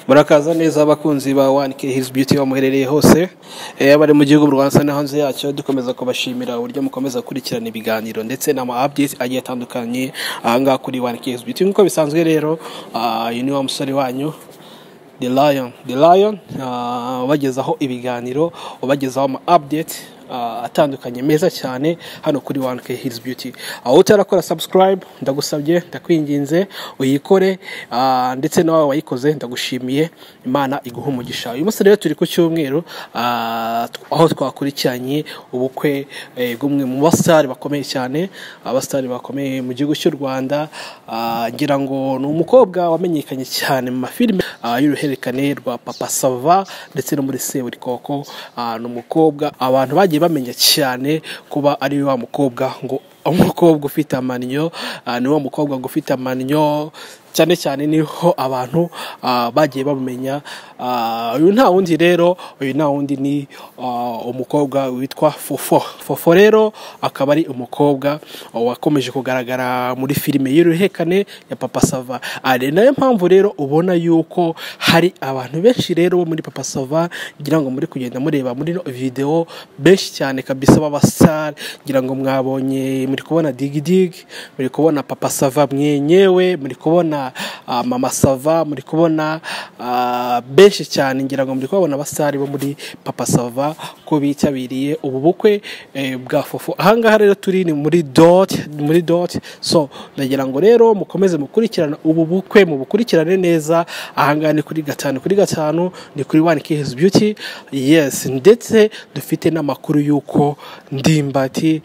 murakaza neza abakunzi ba wani ke hizi beauty bamuherereye hose eh, bari mu gihugu mu rwanda ndetse no hanze yacyo dukomeza kubashimira uburyo mukomeza gukurikirana ibiganiro ndetse n'ama updates agiye atandukanye ahangaha kuri wani ke hizi beauty nk'uko bisanzwe rero ah, uyu ni wa musore wanyu The Lion, The Lion ah, ubagezaho ibiganiro ubagezaho ama update ah, atandukanye meza cyane hano kuri 1K Hills Beauty aho utarakora subscribe ndagusabye ndakwinginze uyikore ah, ndetse nawe wayikoze ndagushimiye Imana iguha umugisha uyu munsi rero turi ku cyumweru ah, tw- aho twakurikiranye ubukwe eh, bw'umwe mu basitari bakomeye cyane abasitari bakomeye mu gihugu cy'u Rwanda ah, ngira ngo ni umukobwa wamenyekanye cyane mu mafilime ah, y'uruhererekane rwa Papa Sava ndetse no muri Seburikoko ah, ni umukobwa abantu bagiye bamenya cyane kuba ari wa mukobwa ngo umukobwa ufite amaniyo ah, ni wa mukobwa ngo ufite amaniyo cyane cyane niho abantu ah, bagiye bamenya Ah, uyu nta wundi rero uyu nta wundi ni ah, umukobwa witwa fofo fofo rero akaba ari umukobwa wakomeje kugaragara muri filime y'uruhekane ya papa sava ari nayo mpamvu rero ubona yuko hari abantu benshi rero bo muri papa sava ngira ngo muri kugenda mureba muri no videwo benshi cyane kabisa b'abasare ngira ngo mwabonye muri kubona digidigi muri kubona papa sava mwenyewe muri kubona ah, mama sava muri kubona ah, benshi cyane ngira ngo muri kubabona abasare bo muri papa sava ko bitabiriye ubu bukwe eh, bwa fofo ahangaha rero turi ni muri doti muri doti so ndagira ngo rero mukomeze mukurikirana ubu bukwe mubukurikirane neza ahangaha ni kuri gatanu kuri gatanu ni kuri wani kihizi beauty yes ndetse dufite n'amakuru y'uko ndimbati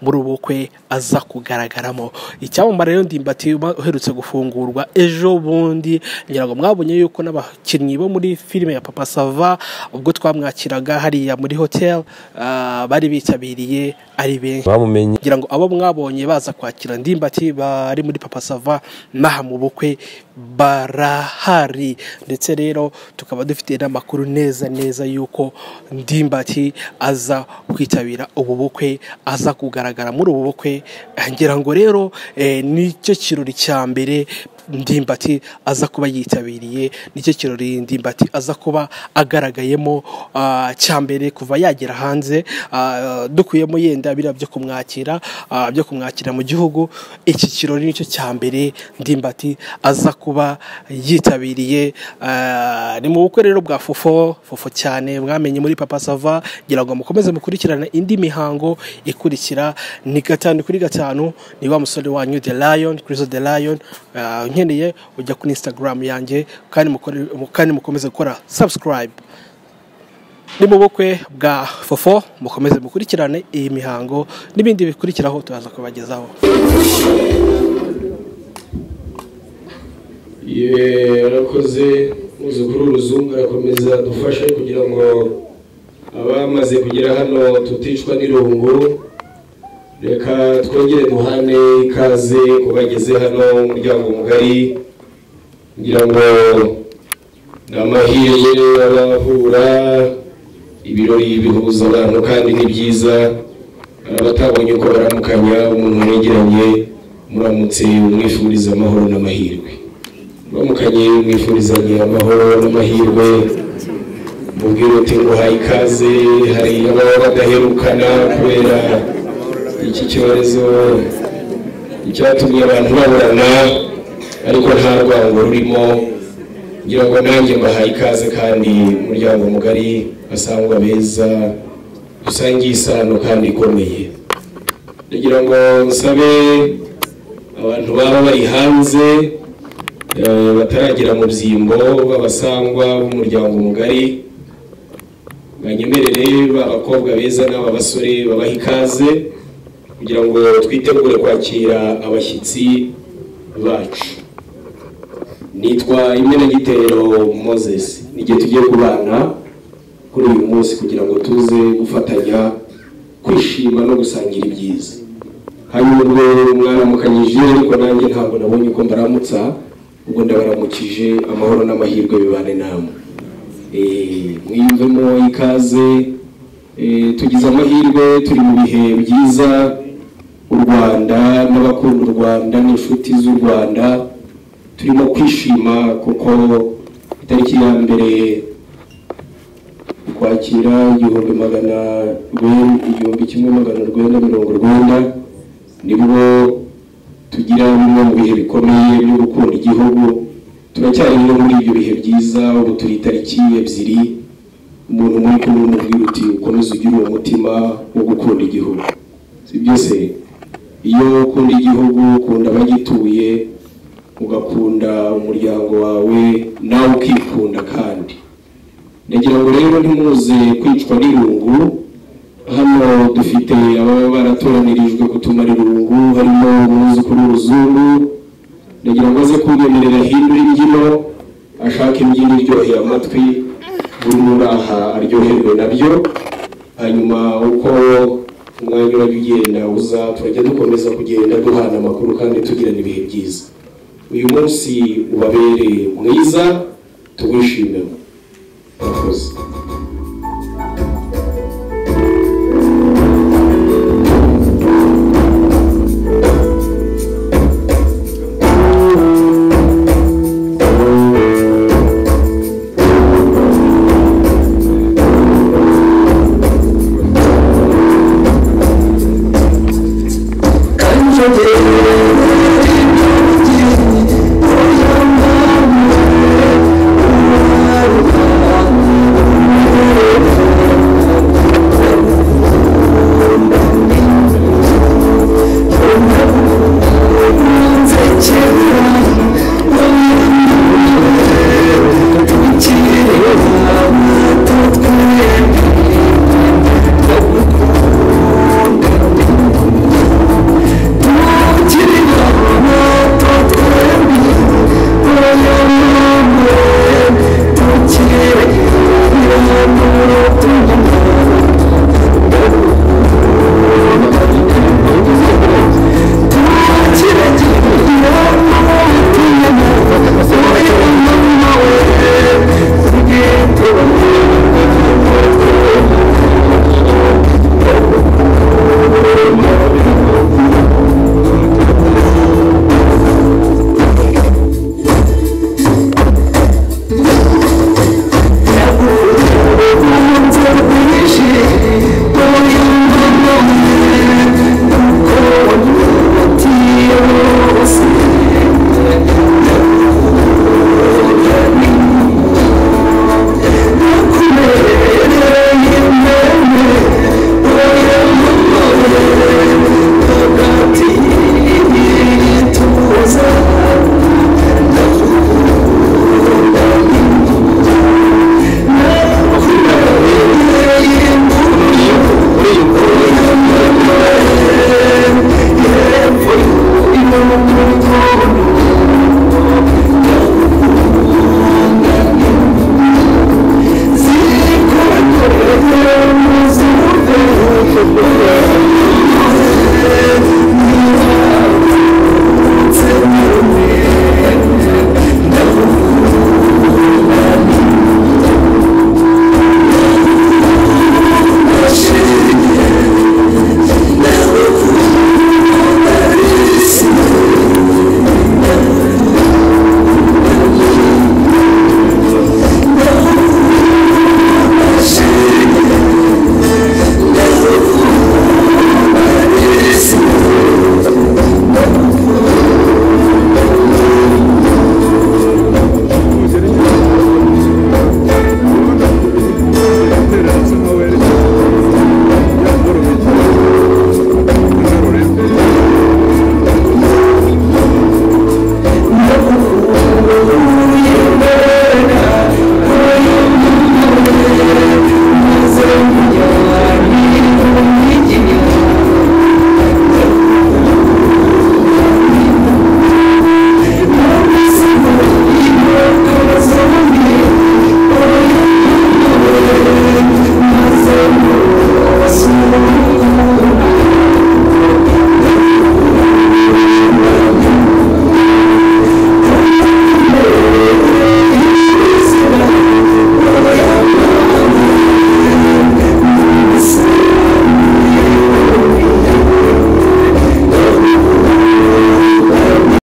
muri ubu bukwe aza kugaragaramo icyamamare rero ndimbati uba uherutse gufungurwa ejo bundi ngira ngo mwabonye yuko n'abakinnyi bo muri filime ya papa sava ubwo twamwakiraga hariya muri hoteli ah, bari bitabiriye ari benshi bamumenye ngira ngo abo mwabonye baza kwakira ndimbati bari muri papa sava n'aha mu bukwe barahari ndetse rero tukaba dufite n'amakuru neza neza y'uko ndimbati aza kwitabira ubu bukwe aza kugaragara muri ubu bukwe ngira ngo rero eh, nicyo kirori cya mbere ndimbati aza kuba yitabiriye nicyo kirori ndimbati aza kuba agaragayemo ah, cya mbere kuva yagera hanze ah, dukuyemo yenda biriya byo kumwakira ah, byo kumwakira mu gihugu iki kirori nicyo cya mbere ndimbati aza kuba yitabiriye ah, ni mu bukwe rero bwa fofo fofo cyane mwamenye muri papa sava ngira ngo mukomeze mukurikirane indi mihango ikurikira ni gatanu kuri gatanu ni wa musore wanyu the lion Chriso the lion Ah, unkeneye ujya kuri instagram yanjye kandi mukore- kandi mukomeze gukora subscribe ni mu bukwe bwa fofo mukomeze mukurikirane iyi mihango n'ibindi bikurikiraho turaza kubagezaho Ye, arakoze muzukuru w'uruzungu arakomeza dufashe kugira ngo abamaze kugera hano tuticwa n'irungu reka twongere duhane ikaze ku bageze hano umuryango mugari kugira ngo ni amahirwe abahura ibirori bihuza abantu kandi ni byiza hari abatabonye uko baramukanya umuntu wegeranye muramutse umwifuriza amahoro n'amahirwe bamukanye mwifurizanye amahoro n'amahirwe mubwire uti nguhaye ikaze hari ababa badaherukana kubera iki cyorezo icyatumye abantu baburana ariko nta rwango rurimo ngira ngo nanjye mbahaye ikaze kandi umuryango mugari basangwa beza dusangiye isano kandi ikomeye ndagira ngo nsabe abantu baba bari hanze eh, bataragira mu byimbo b'abasangwa b'umuryango mugari banyemerere abakobwa beza n'aba basore babaha ikaze kugira ngo twitegure kwakira abashyitsi bacu nitwa imena gitero moses n'igihe tugiye kubana kuri uyu munsi kugira ngo tuze gufatanya kwishima no gusangira ibyiza hanyuma ubwo mwaramukanyije ariko nanjye ntabwo nabonye ko mbaramutsa ubwo ndabaramukije amahoro n'amahirwe bibane namwe Eh, mwiyumvemo ikaze eh, tugize amahirwe turi mu bihe byiza u rwanda n'abakunda u rwanda n'inshuti z'u rwanda turimo kwishima kuko itariki ya mbere ukwakira igihumbi magana rwenda igihumbi kimwe magana rwenda mirongo rwenda nibwo tugira bimwe mu bihe bikomeye byo gukunda igihugu turacyari no muri ibyo bihe byiza ubu turi itariki ebyiri umuntu muri kumwe umubwira uti ukomeze ugire uwo mutima wo gukunda igihugu sibyo se iyo ukunda igihugu ukunda abagituye ugakunda umuryango wawe nawe ukikunda kandi nagira ngo rero ntimuze kwicwa n'irungu hano dufite ababa baratoranirijwe kutumara irungu harimo umwuzukuru w'uruzungu nagira ngo aze kubemerera hindura imbyino ashaka imbyino iryoheye amatwi buri muraha aryoherwe nabyo hanyuma uko umwanya urajya ugenda uza turajya dukomeza kugenda duhana amakuru kandi tugirana ibihe byiza uyu munsi ubabere mwiza tuwishimemo murakoze